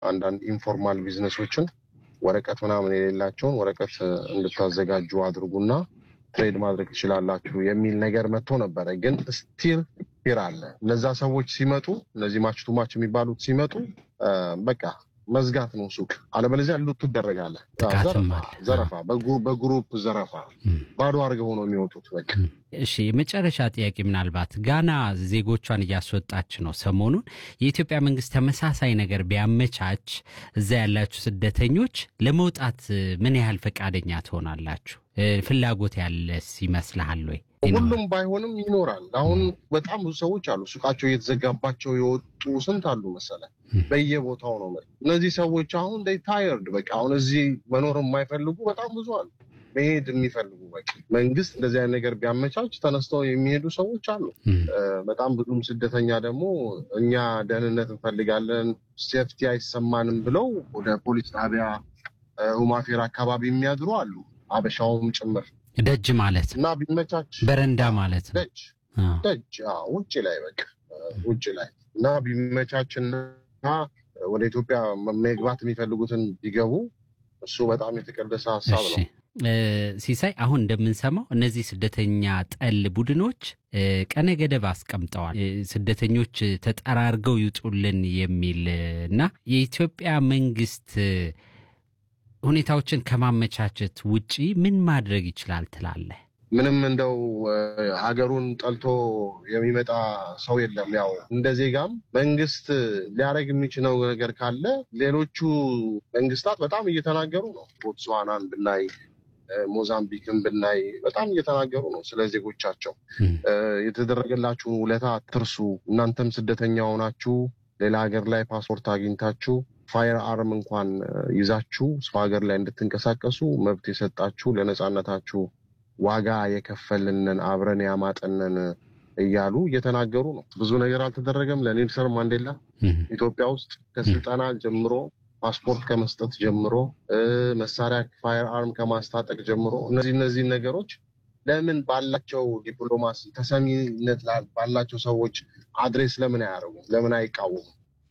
አንዳንድ ኢንፎርማል ቢዝነሶችን ወረቀት ምናምን የሌላቸውን ወረቀት እንድታዘጋጁ አድርጉና ትሬድ ማድረግ ትችላላችሁ የሚል ነገር መጥቶ ነበረ። ግን ስቲል ፊር አለ። እነዛ ሰዎች ሲመጡ እነዚህ ማች ቱ ማች የሚባሉት ሲመጡ በቃ መዝጋት ነው ሱቅ፣ አለበለዚያ ሉት ትደረጋለህ። ዘረፋ፣ በግሩፕ ዘረፋ፣ ባዶ አድርገው ነው የሚወጡት። በቃ እሺ፣ የመጨረሻ ጥያቄ ምናልባት ጋና ዜጎቿን እያስወጣች ነው ሰሞኑን። የኢትዮጵያ መንግስት ተመሳሳይ ነገር ቢያመቻች እዛ ያላችሁ ስደተኞች ለመውጣት ምን ያህል ፈቃደኛ ትሆናላችሁ? ፍላጎት ያለስ ይመስልሃል ወይ? ሁሉም ባይሆንም ይኖራል። አሁን በጣም ብዙ ሰዎች አሉ ሱቃቸው እየተዘጋባቸው የወጡ ስንት አሉ መሰለ፣ በየቦታው ነው። እነዚህ ሰዎች አሁን ታየርድ በቃ አሁን እዚህ መኖር የማይፈልጉ በጣም ብዙ አሉ፣ መሄድ የሚፈልጉ በቃ መንግስት እንደዚህ አይነት ነገር ቢያመቻች ተነስተው የሚሄዱ ሰዎች አሉ። በጣም ብዙም ስደተኛ ደግሞ እኛ ደህንነት እንፈልጋለን፣ ሴፍቲ አይሰማንም ብለው ወደ ፖሊስ ጣቢያ ሁማፌር አካባቢ የሚያድሩ አሉ፣ አበሻውም ጭምር ደጅ ማለት እና ቢመቻች በረንዳ ማለት ነው። ደጅ ደጅ ውጭ ላይ በቃ ውጭ ላይ እና ቢመቻችና ወደ ኢትዮጵያ መግባት የሚፈልጉትን ቢገቡ እሱ በጣም የተቀደሰ ሀሳብ ነው። ሲሳይ፣ አሁን እንደምንሰማው እነዚህ ስደተኛ ጠል ቡድኖች ቀነ ገደብ አስቀምጠዋል። ስደተኞች ተጠራርገው ይውጡልን የሚል እና የኢትዮጵያ መንግስት ሁኔታዎችን ከማመቻቸት ውጪ ምን ማድረግ ይችላል ትላለህ? ምንም እንደው ሀገሩን ጠልቶ የሚመጣ ሰው የለም። ያው እንደ ዜጋም መንግስት ሊያደርግ የሚችለው ነገር ካለ ሌሎቹ መንግስታት በጣም እየተናገሩ ነው። ቦትስዋናን ብናይ፣ ሞዛምቢክን ብናይ በጣም እየተናገሩ ነው ስለ ዜጎቻቸው። የተደረገላችሁን ውለታ አትርሱ። እናንተም ስደተኛ ሆናችሁ ሌላ ሀገር ላይ ፓስፖርት አግኝታችሁ ፋየር አርም እንኳን ይዛችሁ ሰው ሀገር ላይ እንድትንቀሳቀሱ መብት የሰጣችሁ ለነፃነታችሁ ዋጋ የከፈልንን አብረን ያማጠንን እያሉ እየተናገሩ ነው። ብዙ ነገር አልተደረገም። ለኔልሰን ማንዴላ ኢትዮጵያ ውስጥ ከስልጠና ጀምሮ ፓስፖርት ከመስጠት ጀምሮ መሳሪያ ፋየር አርም ከማስታጠቅ ጀምሮ እነዚህ እነዚህ ነገሮች ለምን ባላቸው ዲፕሎማሲ ተሰሚነት ባላቸው ሰዎች አድሬስ ለምን አያደርጉም? ለምን አይቃወሙም?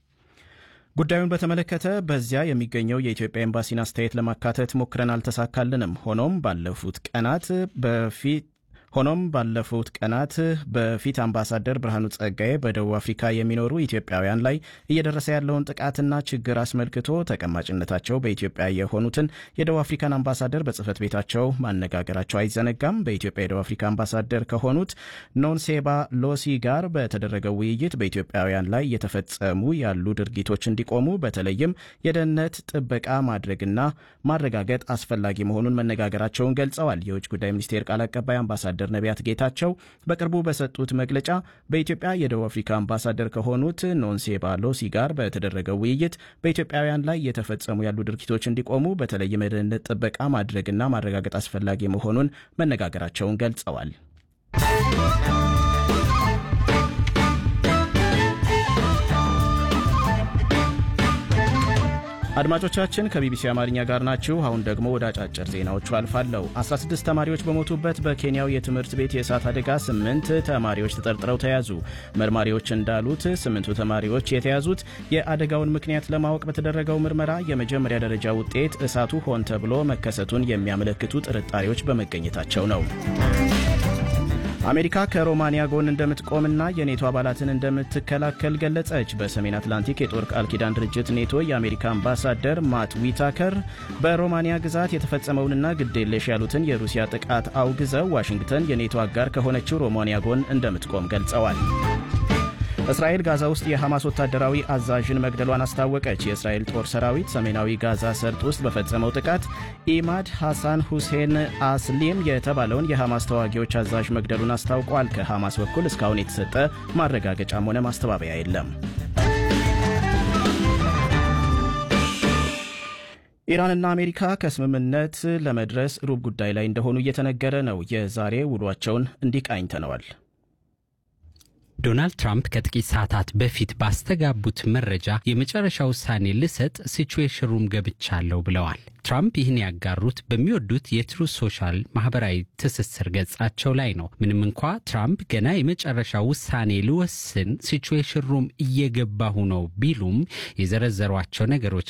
ጉዳዩን በተመለከተ በዚያ የሚገኘው የኢትዮጵያ ኤምባሲን አስተያየት ለማካተት ሞክረን አልተሳካልንም። ሆኖም ባለፉት ቀናት በፊት ሆኖም ባለፉት ቀናት በፊት አምባሳደር ብርሃኑ ጸጋዬ በደቡብ አፍሪካ የሚኖሩ ኢትዮጵያውያን ላይ እየደረሰ ያለውን ጥቃትና ችግር አስመልክቶ ተቀማጭነታቸው በኢትዮጵያ የሆኑትን የደቡብ አፍሪካን አምባሳደር በጽህፈት ቤታቸው ማነጋገራቸው አይዘነጋም። በኢትዮጵያ የደቡብ አፍሪካ አምባሳደር ከሆኑት ኖንሴባ ሎሲ ጋር በተደረገው ውይይት በኢትዮጵያውያን ላይ እየተፈጸሙ ያሉ ድርጊቶች እንዲቆሙ በተለይም የደህንነት ጥበቃ ማድረግና ማረጋገጥ አስፈላጊ መሆኑን መነጋገራቸውን ገልጸዋል። የውጭ ጉዳይ ሚኒስቴር ቃል አቀባይ አምባሳደር አምባሳደር ነቢያት ጌታቸው በቅርቡ በሰጡት መግለጫ በኢትዮጵያ የደቡብ አፍሪካ አምባሳደር ከሆኑት ኖንሴባ ሎሲ ጋር በተደረገው ውይይት በኢትዮጵያውያን ላይ እየተፈጸሙ ያሉ ድርጊቶች እንዲቆሙ በተለይም የደህንነት ጥበቃ ማድረግና ማረጋገጥ አስፈላጊ መሆኑን መነጋገራቸውን ገልጸዋል። አድማጮቻችን ከቢቢሲ አማርኛ ጋር ናችሁ። አሁን ደግሞ ወደ አጫጭር ዜናዎቹ አልፋለሁ። 16 ተማሪዎች በሞቱበት በኬንያው የትምህርት ቤት የእሳት አደጋ ስምንት ተማሪዎች ተጠርጥረው ተያዙ። መርማሪዎች እንዳሉት ስምንቱ ተማሪዎች የተያዙት የአደጋውን ምክንያት ለማወቅ በተደረገው ምርመራ የመጀመሪያ ደረጃ ውጤት እሳቱ ሆን ተብሎ መከሰቱን የሚያመለክቱ ጥርጣሬዎች በመገኘታቸው ነው። አሜሪካ ከሮማንያ ጎን እንደምትቆምና የኔቶ አባላትን እንደምትከላከል ገለጸች። በሰሜን አትላንቲክ የጦር ቃል ኪዳን ድርጅት ኔቶ የአሜሪካ አምባሳደር ማት ዊታከር በሮማንያ ግዛት የተፈጸመውንና ግዴለሽ ያሉትን የሩሲያ ጥቃት አውግዘው ዋሽንግተን የኔቶ አጋር ከሆነችው ሮማንያ ጎን እንደምትቆም ገልጸዋል። እስራኤል ጋዛ ውስጥ የሐማስ ወታደራዊ አዛዥን መግደሏን አስታወቀች። የእስራኤል ጦር ሰራዊት ሰሜናዊ ጋዛ ሰርጥ ውስጥ በፈጸመው ጥቃት ኢማድ ሐሳን ሁሴን አስሊም የተባለውን የሐማስ ተዋጊዎች አዛዥ መግደሉን አስታውቋል። ከሐማስ በኩል እስካሁን የተሰጠ ማረጋገጫም ሆነ ማስተባበያ የለም። ኢራንና አሜሪካ ከስምምነት ለመድረስ ሩብ ጉዳይ ላይ እንደሆኑ እየተነገረ ነው። የዛሬ ውሏቸውን እንዲህ ቃኝተነዋል። ዶናልድ ትራምፕ ከጥቂት ሰዓታት በፊት ባስተጋቡት መረጃ የመጨረሻ ውሳኔ ልሰጥ ሲቹዌሽን ሩም ገብቻለሁ ብለዋል። ትራምፕ ይህን ያጋሩት በሚወዱት የትሩዝ ሶሻል ማህበራዊ ትስስር ገጻቸው ላይ ነው። ምንም እንኳ ትራምፕ ገና የመጨረሻ ውሳኔ ልወስን ሲቹዌሽን ሩም እየገባሁ ነው ቢሉም የዘረዘሯቸው ነገሮች